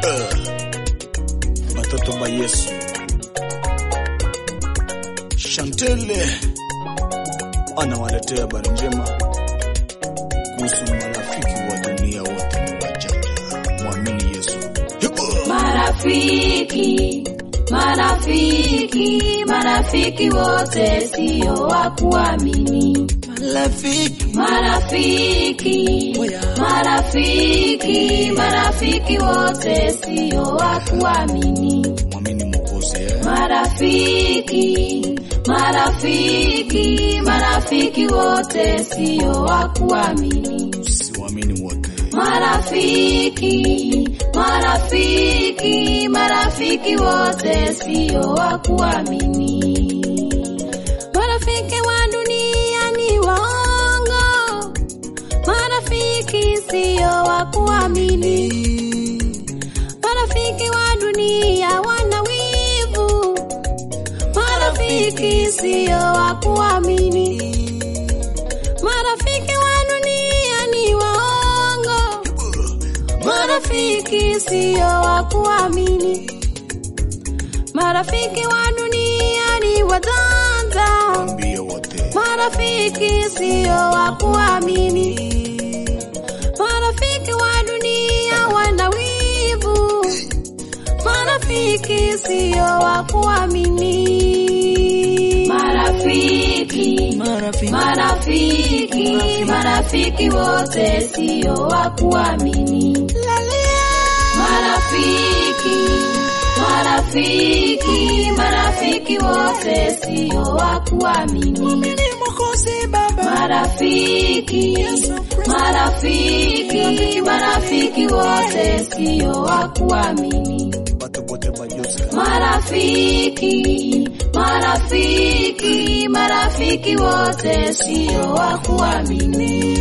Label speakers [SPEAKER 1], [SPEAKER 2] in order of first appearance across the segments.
[SPEAKER 1] Batoto ba Yesu. Shantele anawaletea habari njema kuhusu marafiki wa dunia wote ni wajanja. Mwamini Yesu.
[SPEAKER 2] Marafiki, marafiki, marafiki wote sio wa kuamini.
[SPEAKER 1] Marafiki
[SPEAKER 2] Marafiki, marafiki, marafiki wote sio wa kuamini.
[SPEAKER 1] mwamini Mwokozi eh?
[SPEAKER 2] Marafiki, marafiki, marafiki wote sio wa kuamini.
[SPEAKER 1] Siwaamini wote.
[SPEAKER 2] Marafiki, marafiki, marafiki wote sio wa kuamini. Marafiki wa dunia ni waongo, marafiki sio wa kuamini. Marafiki wa dunia wana wivu, marafiki sio wa kuamini. Marafiki wa dunia ni waongo, marafiki sio wa kuamini. Marafiki wa dunia ni wajanja,
[SPEAKER 1] Ambie wote.
[SPEAKER 2] marafiki sio wa kuamini. Marafiki wa dunia wana wivu, marafiki sio wa kuamini. Marafiki,
[SPEAKER 1] Marafiki.
[SPEAKER 2] marafiki, marafiki wote sio wa kuamini. Marafiki, marafiki, marafiki wote sio wa kuamini. Marafiki, marafiki, marafiki wote sio wa kuamini.
[SPEAKER 1] Bato bote ba Yesu.
[SPEAKER 2] Marafiki, marafiki, marafiki wote sio wa kuamini.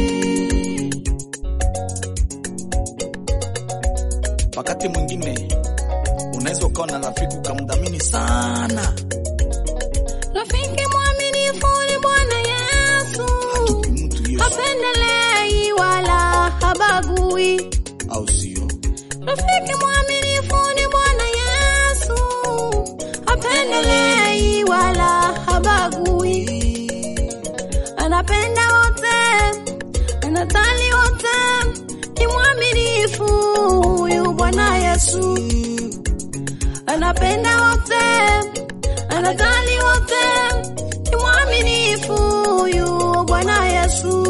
[SPEAKER 1] Wakati mwingine unaweza ukawa na rafiki ukamdhamini sana,
[SPEAKER 2] Rafiki mwaminifu ni Bwana Yesu,
[SPEAKER 1] hatupi mtu Yesu,
[SPEAKER 2] hapendelei wala habagui.
[SPEAKER 1] au sio?
[SPEAKER 2] Rafiki mwaminifu ni Bwana Yesu, hapendelei wala habagui. Anapenda wote, anatali wote, ni mwaminifu huyu Bwana Yesu. Anapenda wote, anatali wote, ni mwaminifu huyu Bwana Yesu.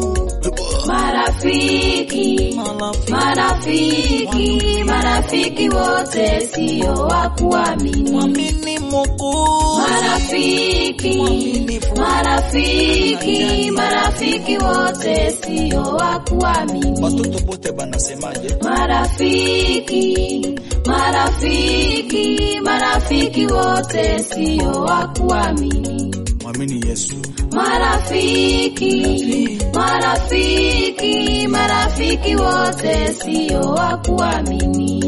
[SPEAKER 2] Marafiki, marafiki, marafiki wote sio wa kuamini.
[SPEAKER 1] Mwamini Mwokozi.
[SPEAKER 2] Marafiki, marafiki, marafiki wote sio wa kuamini.
[SPEAKER 1] Watoto bote banasemaje?
[SPEAKER 2] Marafiki, marafiki, marafiki wote sio wa kuamini.
[SPEAKER 1] Mwamini Yesu.
[SPEAKER 2] Marafiki, marafiki, marafiki wote sio wa kuamini.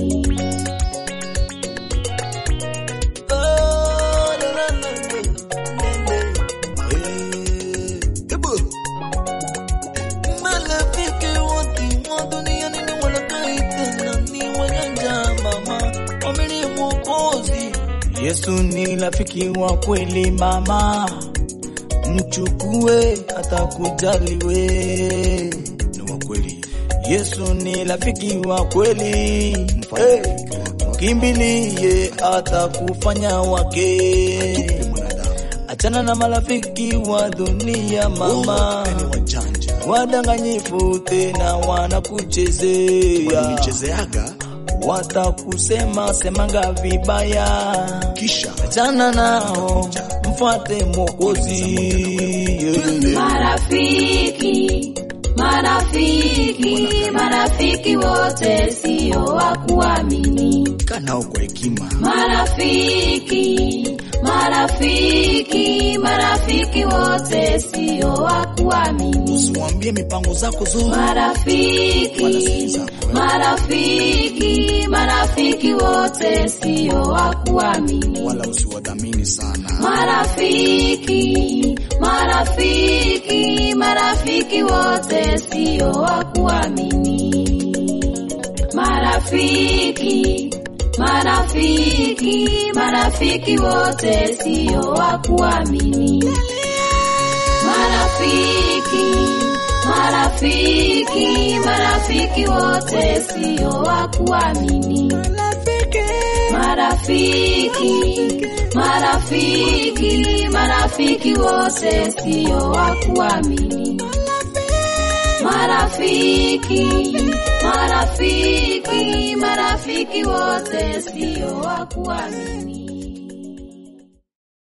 [SPEAKER 1] Eh, ebu.
[SPEAKER 3] Marafiki wote wa duniani ni walaghai tena ni wajanja mama, wamini Mwokozi.
[SPEAKER 1] Yesu ni rafiki wa kweli mama, mchukue atakujali we. Ni wa kweli. Yesu ni rafiki wa kweli, hey, mkimbilie atakufanya wake. Achana na marafiki wa dunia mama, ni wajanja.
[SPEAKER 3] wadanganyifu tena wanakuchezea,
[SPEAKER 1] Wanichezeaga
[SPEAKER 3] watakusema semanga vibaya
[SPEAKER 1] kisha
[SPEAKER 3] Achana nao, mfuate Mwokozi.
[SPEAKER 2] Marafiki, marafiki, marafiki wote sio wa kuamini.
[SPEAKER 1] kanao kwa hekima.
[SPEAKER 2] Marafiki, marafiki, marafiki wote sio wa kuamini.
[SPEAKER 1] Usimwambie mipango zako zote.
[SPEAKER 2] Marafiki, marafiki, marafiki wote sio wa kuamini.
[SPEAKER 1] wala usiwadhamini sana.
[SPEAKER 2] Marafiki, marafiki, marafiki wote sio wa kuamini. Marafiki marafiki, marafiki, marafiki wote sio wa kuamini. Marafiki, marafiki, marafiki wote sio wa kuamini. Marafiki, marafiki, marafiki wote sio wa kuamini. Marafiki, marafiki, marafiki wote sio wa kuamini.